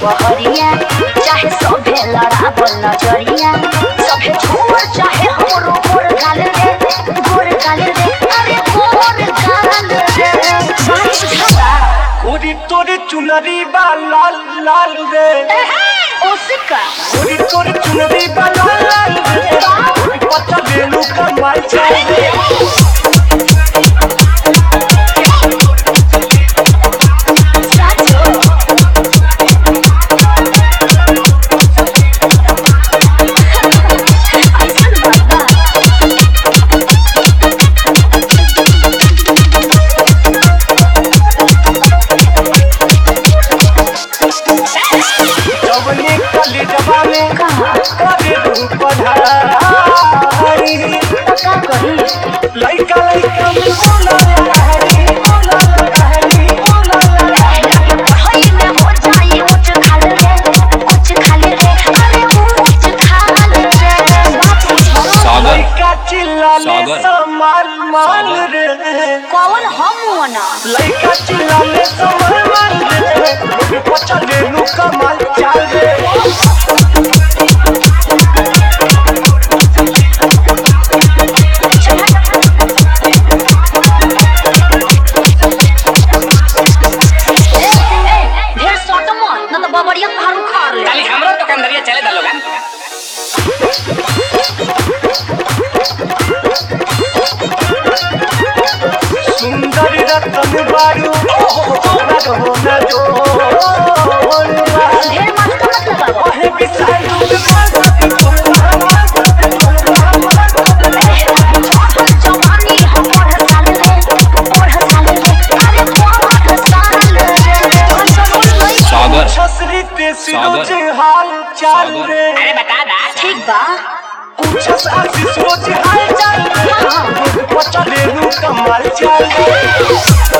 दुपहरिया चाहे सभे लड़ावल नजरिया सभे छोड़ चाहे हमरो गोर गाल रे गोर गाल रे अरे गोर गाल रे बात सुझावा ओरी तोरे चुनरी बा लाल लाल रे ओसिका ओरी तोरे चुनरी बा लाल लाल रे पता बेलू कमाल चाल रे साचो ऐसन बात बा जवने कली जबा में कहाँ करे तू पढ़ाई का कही लइका लइका में बोला लहरी बोला लहरी बोला लहरी पढ़ाई में हो जाई उच्च खाल रे उच्च खाल रे अरे उच्च खाल रे बात बुझो सागर लइका चिल्लाले सागर। समाल माल रे कौन हम वना लइका चिल्लाले समाल माल रे लोग पचा लेलू कमाल चाल रे ढेर सट मत न तो बबरिया पहाड़ उखाड़ ले खाली हमरो दुकानदारिया चले दा लोगन सुंदर रतन बारू रग हो न जो ढेर मत का मतलब बाबा ओहे बिसारू जवानी हम पढ़ साल रे पढ़ साल रे अरे पढ़ साल रे सागर छसरी ते सागर। सिरोज हाल चाल सागर। रे अरे बता दा ठीक बा पूछस आशीष रोज हाल चाल रे पचा लेलू कमाल चाल रे